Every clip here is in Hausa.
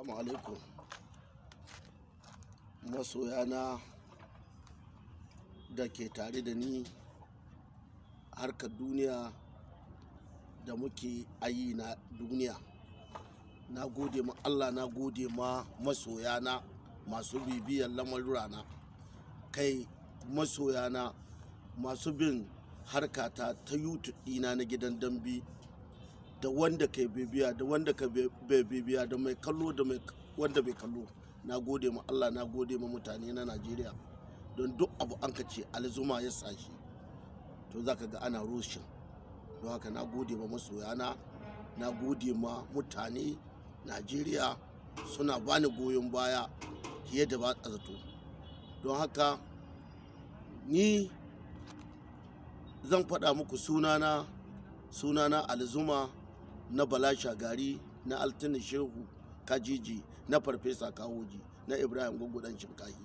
Assalamu alaikum masoyana da ke tare da ni harkar duniya da muke ayi na duniya na gode ma Allah na gode ma masoyana masu bibiyar lamarurana kai masoyana masu bin harkata ta youtube dina na gidan dambe da wanda kai bibiya da wanda ka bai bibiya da mai kallo da mai wanda bai kallo na gode ma Allah na gode ma mutane na Najeriya don duk abu an ka ce alzuma ya sashi to za ka ga ana rushin don haka na gode ma masoyana na gode ma mutane Najeriya suna bani goyon baya fiye da ba zato don haka ni zan faɗa muku sunana sunana alzuma na bala shagari na altina shehu kajiji na farfesa kawoji na ibrahim gugudan shinkahi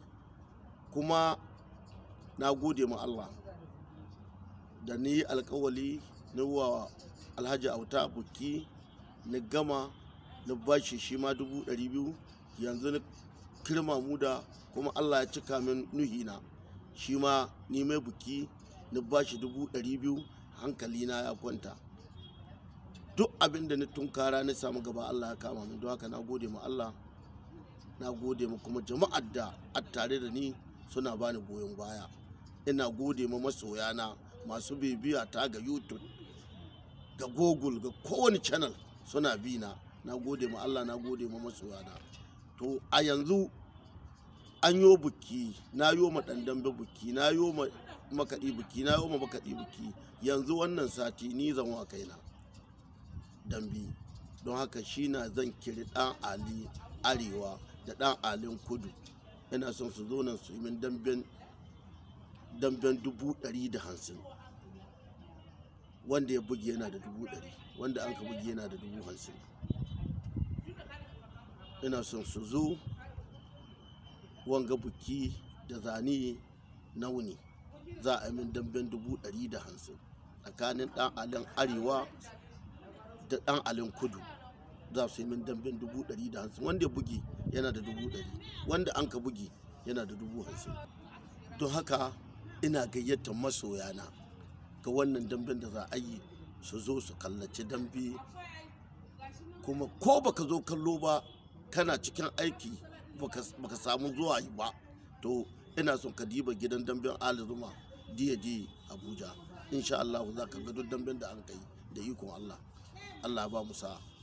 kuma na gode ma allah da ni alkawali na wa alhaji auta buki na gama na bashi shi ma dubu ɗari biyu yanzu na kirma mu da kuma allah ya cika min nuhina shi ma ni mai buki na bashi dubu ɗari biyu hankalina ya kwanta duk abin da na tunkara na samu gaba Allah ya kama min don haka na gode ma Allah na gode ma kuma jama'ar da a tare da ni suna bani goyon baya ina gode ma masoyana masu bibiya ta ga youtube ga google ga kowane channel suna bi na na gode ma Allah na gode ma masoyana to a yanzu an yo buki na yo ma dandambe buki na yo ma makaɗi buki na yo ma makaɗi buki yanzu wannan sati ni zan wa kaina dambe don haka shi na zan kiri ɗan ali arewa da ɗan alin kudu ina son su zo nan su yi min damben damben dubu ɗari da hamsin wanda ya buge yana da dubu ɗari wanda an ka buge yana da dubu hamsin ina son su zo wanga buki da zane nauni za a yi min damben dubu ɗari da hamsin tsakanin ɗan alin arewa da ɗan alin kudu za su yi min damben dubu ɗari da hamsin wanda ya bugi yana da dubu ɗari wanda an ka bugi yana da dubu hamsin don haka ina gayyatar masoyana ga wannan damben da za a yi su zo su kallaci dambe kuma ko baka zo kallo ba kana cikin aiki baka samu zuwa yi ba to ina son ka diba gidan damben alizuma diya diya abuja insha Allah za ka ga duk damben da an kai da ikon Allah Allah ba mu sa'a